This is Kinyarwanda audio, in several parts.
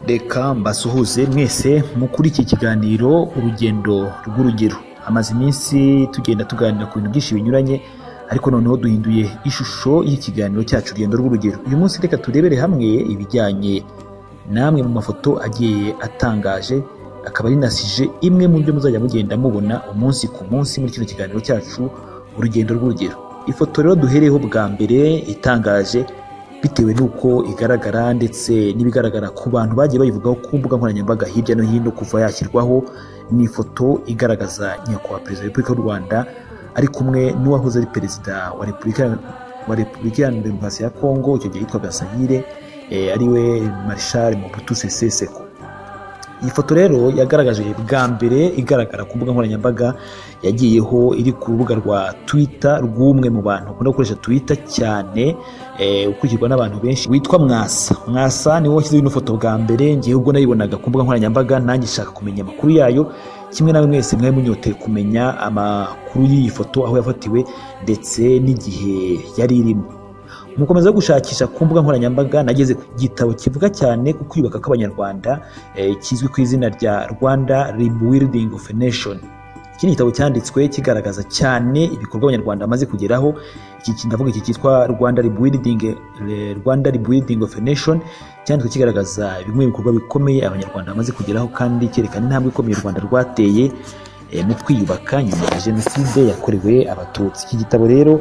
Reka mbasuhuze mwese mukuri iki kiganiro Urugendo rw'Urugero. Hamaze iminsi tugenda tuganira ku bintu byinshi binyuranye ariko noneho duhinduye ishusho y'ikiganiro cyacu Urugendo rw'Urugero. Uyu munsi reka turebere hamwe ibijyanye n'amwe mu mafoto agiye atangaje akaba ari na sije imwe mu byo muzajya mugenda mubona umunsi ku munsi muri kino kiganiro cyacu Urugendo rw'Urugero. Ifoto rero duhereyeho bwa mbere itangaje bitewe n'uko igaragara ndetse n'ibigaragara ku bantu bagiye bayivugaho ku mbuga nkoranyambaga hirya no hino kuva yashyirwaho ni ifoto igaragaza nyakubahwa perezida wa repubulika y'u rwanda ari kumwe n'uwahoze ari perezida wa repubulika wa repubulika iharanira demokarasi ya kongo icyo gihe yitwaga sayire ariwe marishal mobutu sese seko iyi foto rero yagaragaje bwa mbere igaragara ku mbuga nkoranyambaga yagiyeho iri ku rubuga rwa twita rw'umwe mu bantu ukunda gukoresha twita cyane ukurikirwa n'abantu benshi witwa mwasa mwasa niwe washyizeho ino foto bwa mbere ngewe ubwo nayibonaga ku mbuga nkoranyambaga nanjye nshaka kumenya amakuru yayo kimwe nawe mwese mwari munyoteye kumenya amakuru y'iyi foto aho yafatiwe ndetse n'igihe yari irimo mukomeza gushakisha ku mbuga nkoranyambaga nageze ku gitabo kivuga cyane ku kwiyubaka kw'abanyarwanda kizwi ku izina rya rwanda rebuilding of a nation iki ni igitabo cyanditswe kigaragaza cyane ibikorwa abanyarwanda bamaze kugeraho iki ndavuga iki cyitwa rwanda rebuilding rwanda rebuilding of a nation cyanditswe kigaragaza bimwe mu bikorwa bikomeye abanyarwanda bamaze kugeraho kandi cyerekana intambwe ikomeye u rwanda rwateye mu kwiyubaka nyuma ya jenoside yakorewe abatutsi iki gitabo rero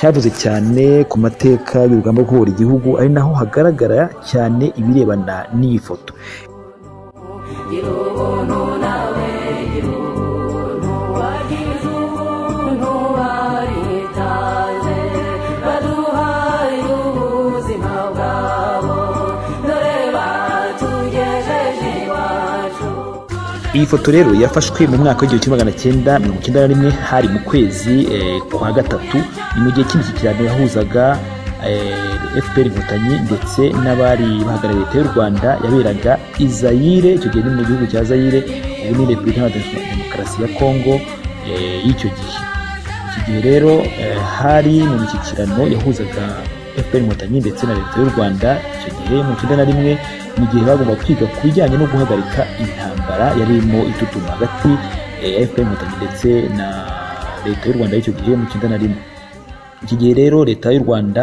cyavuze cyane ku mateka y'urugamba rwo kubohora igihugu ari naho hagaragara cyane ibirebana n'iyi foto iyi foto rero yafashwe mu mwaka w'igihumbi kimwe magana cyenda mirongo icyenda na rimwe hari mu kwezi kwa gatatu ni mu gihe cy'imishyikirano yahuzaga fpr inkotanyi ndetse n'abari bahagarariye leta y'u rwanda yaberaga i zayire icyo gihe ni mu gihugu cya zayire ubu ni repubulika iharanira demokarasi ya kongo y'icyo gihe iki gihe rero hari mu mishyikirano yahuzaga fpr inkotanyi ndetse na leta y'u rwanda icyo gihe mu icyenda na rimwe mu gihe bagomba kwiga ku bijyanye no guhagarika intambara yari irimo itutuma hagati ya fpr inkotanyi ndetse na leta y'u rwanda y'icyo gihe mu icyenda na rimwe iki gihe rero leta y'u rwanda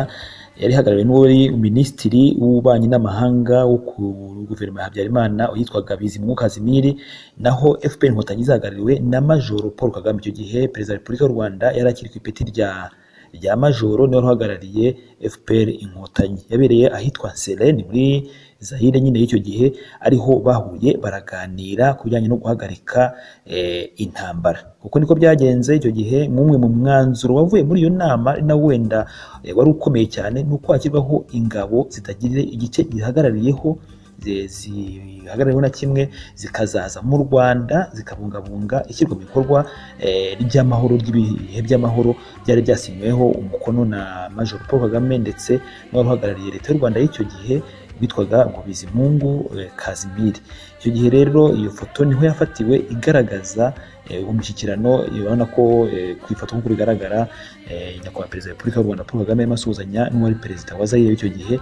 yari ihagarariwe n'uwari minisitiri w'ububanyi n'amahanga wo ku guverinoma ya habyarimana yitwaga bizimungu kazimiri naho fpr inkotanyi zahagarariwe na majoro paul kagame icyo gihe perezida wa repubulika y'u rwanda yari akiri ku ipeti rya rya majoro niwe uhagarariye fpr inkotanyi yabereye ahitwa sereni muri zahire nyine y'icyo gihe ariho bahuye baraganira ku bijyanye no guhagarika intambara kuko niko byagenze icyo gihe nk'umwe mu mwanzuro wavuye muri iyo nama na wenda wari ukomeye cyane ni uko hashyirwaho ingabo zitagira igice gihagarariyeho zihagarariwe na kimwe zikazaza mu rwanda zikabungabunga ishyirwa mu bikorwa ry'amahoro ry'ibihe by'amahoro byari byasinyweho umukono na major paul kagame ndetse n'uwari uhagarariye leta y'u rwanda y'icyo gihe witwaga ngo bizimungu kazimiri icyo gihe rero iyo foto niho yafatiwe igaragaza umushyikirano urabona ko ku ifoto nk'uko bigaragara nyakubahwa perezida wa repubulika y'u rwanda paul kagame asuhuzanya n'uwari perezida wa zayire w'icyo gihe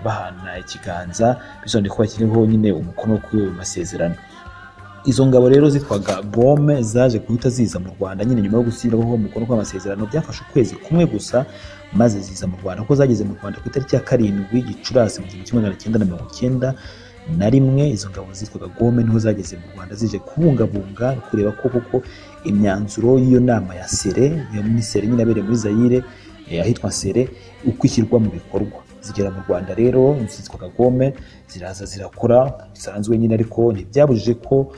bahana ikiganza bisobanuye ko bashyiriweho nyine umukono kuri ayo masezerano izo ngabo rero zitwaga bome zaje guhita ziza mu rwanda nyine nyuma yo gushyiraho umukono kw'amasezerano byafashe ukwezi kumwe gusa maze ziza mu rwanda kuko zageze mu rwanda ku itariki ya karindwi gicurasi mu gihumbi kimwe magana cyenda na mirongo icyenda na rimwe izo ngabo zitwaga gome niho zageze mu rwanda zije kubungabunga kureba ko koko imyanzuro y'iyo nama ya sere iyo muri sere nyine abereye muri zayire ahitwa sere uko ishyirwa mu bikorwa zigera mu rwanda rero zitwa kagome ziraza zirakora bisanzwe nyine ariko ntibyabujije ko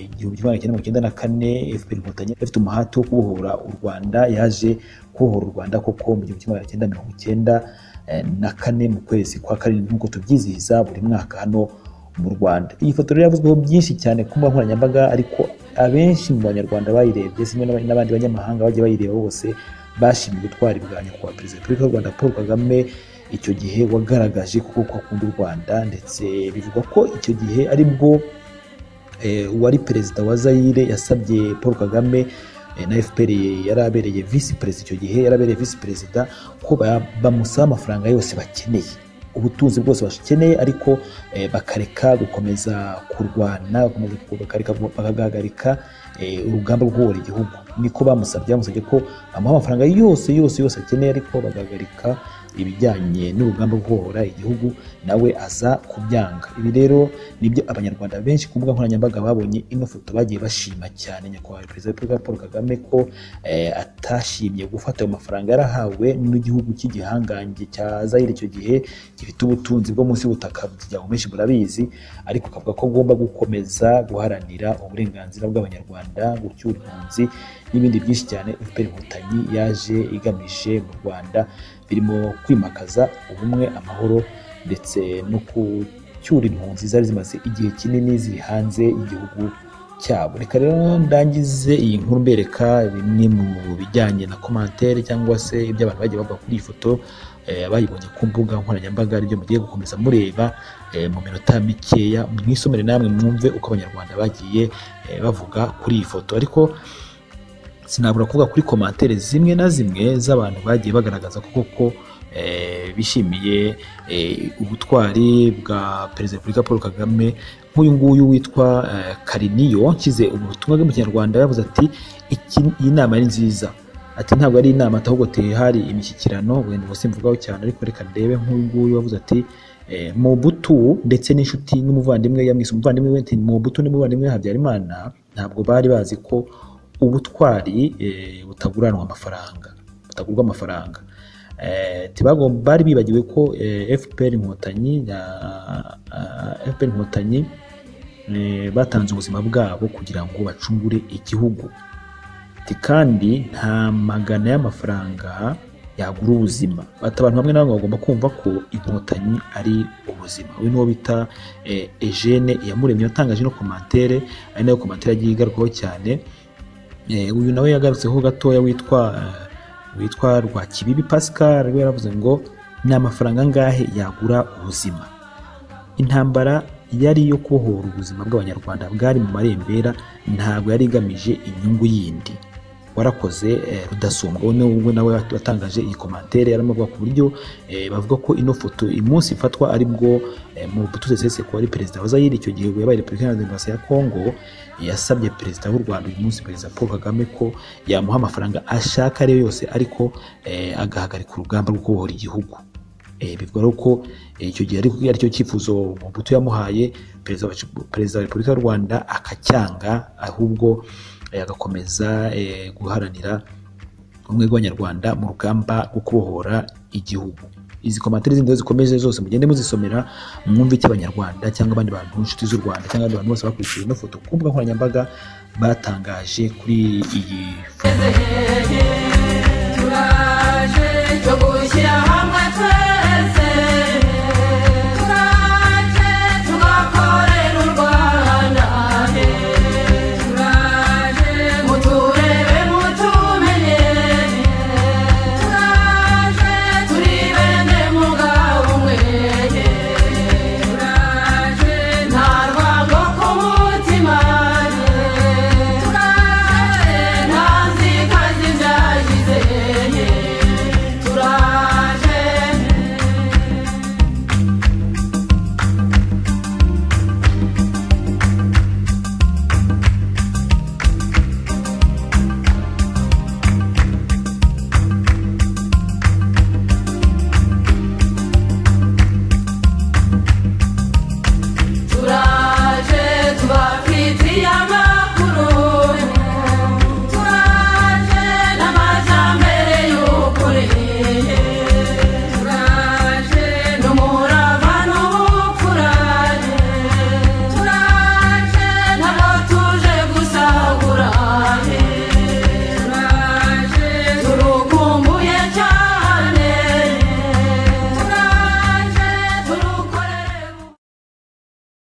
igihumbi kimwe magana cyenda mirongo icyenda na kane fpr inkotanyi ifite umuhati wo kubohora u rwanda yaje kubohora u rwanda koko mu gihumbi kimwe magana cyenda mirongo icyenda na kane mu kwezi kwa karindwi nk'uko tubyizihiza buri mwaka hano mu rwanda iyi foto rero yavuzweho byinshi cyane ku mbuga nkoranyambaga ariko abenshi mu banyarwanda bayirebye kimwe n'abandi banyamahanga bajya bayireba bose bashimye ubutwari bwa nyakubahwa perezida wa repubulika y'u rwanda paul kagame icyo gihe wagaragaje kuko ko akunda u rwanda ndetse bivugwa ko icyo gihe ari bwo uwari perezida wa zayire yasabye paul kagame na fpr yari abereye visi perezida icyo gihe yari abereye visi perezida ko bamusaba amafaranga yose bakeneye ubutunzi bwose bakeneye ariko eh, bakareka gukomeza kurwana bakomeza bakareka bagahagarika eh, urugamba rwo kubohora igihugu niko bamusabye bamusabye ko bamuha amafaranga yose yose yose akeneye ariko bagahagarika ibijyanye n'urugamba rwo kubohora igihugu nawe aza kubyanga ibi rero nibyo abanyarwanda benshi ku mbuga nkoranyambaga babonye ino foto bagiye bashima cyane nyakubahwa perezida wa repubulika paul kagame ko eh, atashimye gufata ayo mafaranga yarahawe n'igihugu cy'igihangange cya zayire icyo gihe gifite ubutunzi bwo munsi y'ubutaka by'umuryango menshi murabizi ariko akavuga ko agomba gukomeza guharanira uburenganzira bw'abanyarwanda gucyura impunzi n'ibindi byinshi cyane fpr inkotanyi yaje igamije mu rwanda birimo kwimakaza ubumwe amahoro ndetse no gucyura impunzi zari zimaze igihe kinini ziri hanze y'igihugu cyabo reka rero ndangize iyi nkuru mbereka bimwe mu bijyanye na komantere cyangwa se ibyo abantu bagiye bavuga kuri iyi foto eh, abayibonye ku mbuga nkoranyambaga ryo mugiye gukomeza mureba eh, mu minota mikeya mwisomere namwe mwumve uko abanyarwanda bagiye eh, bavuga kuri iyi foto ariko sinabura kuvuga kuri komantere zimwe na zimwe z'abantu bagiye bagaragaza ko koko eh, bishimiye eh, ubutwari bwa perezida wa repubulika paul kagame nk'uyu nguyu witwa eh, kariniyo nshyize ubutumwa bwe mu kinyarwanda yavuze ati "Iki- iyi nama ni nziza ati ntabwo ari inama ahubwo hari imishyikirano wenda ubuse mvugaho cyane ariko reka ndebe nk'uyu nguyu wavuze ati eh, mubutu ndetse n'inshuti n'umuvandimwe yamwise umuvandimwe we ati mubutu n'umuvandimwe habyarimana ntabwo bari bazi ko ubutwari eh, butaguranwa amafaranga butagurwa amafaranga Eh, tibagomba bari bibagiwe ko eh, fpr inkotanyi ya- ah, fpr inkotanyi eh, batanze ubuzima bwabo kugira ngo bacungure igihugu Ati kandi nta magana y'amafaranga yagura ubuzima bati abantu bamwe na bamwe bagomba kumva ko inkotanyi ari ubuzima uyu niwo bita eh, Eugene iyamuremye watangaje ino komantere ari nayo komantere yagiye igarukwaho cyane Eh, uyu nawe yagarutseho gatoya witwa eh, witwa Rwakibibi Pascal we yaravuze ngo ni amafaranga angahe yagura ubuzima intambara yari iyo kubohora ubuzima bw'abanyarwanda bwari mu marembera ntabwo yari igamije inyungu yindi warakoze eh, rudasumbwa we nawe- we nawe watangaje iyi komantere yarimo avuga ku buryo eh, bavuga ko ino foto umunsi ifatwa ari bwo eh, mu bututse sese ko ari perezida wa zayire icyo gihe yabaye repubulika iharanira demokarasi ya kongo yasabye perezida w'u rwanda uyu munsi perezida paul kagame ko yamuha amafaranga ashaka ariyo yose ariko eh, agahagarika urugamba rwo kubohora igihugu Eh, bivuga rero ko eh, icyo gihe ariko ari cyo cyifuzo Mobutu yamuhaye perezida wa perezida wa repubulika y'u rwanda akacyanga ahubwo eh, agakomeza eh, guharanira ubumwe bw'abanyarwanda mu rugamba rwo kubohora igihugu izi komantere zindi rero zikomeje zose mugende muzisomera mwumve icyo abanyarwanda cyangwa abandi bantu inshuti z'u rwanda cyangwa abandi bantu bose bakurikiye ino foto ku mbuga nkoranyambaga batangaje kuri iyi foto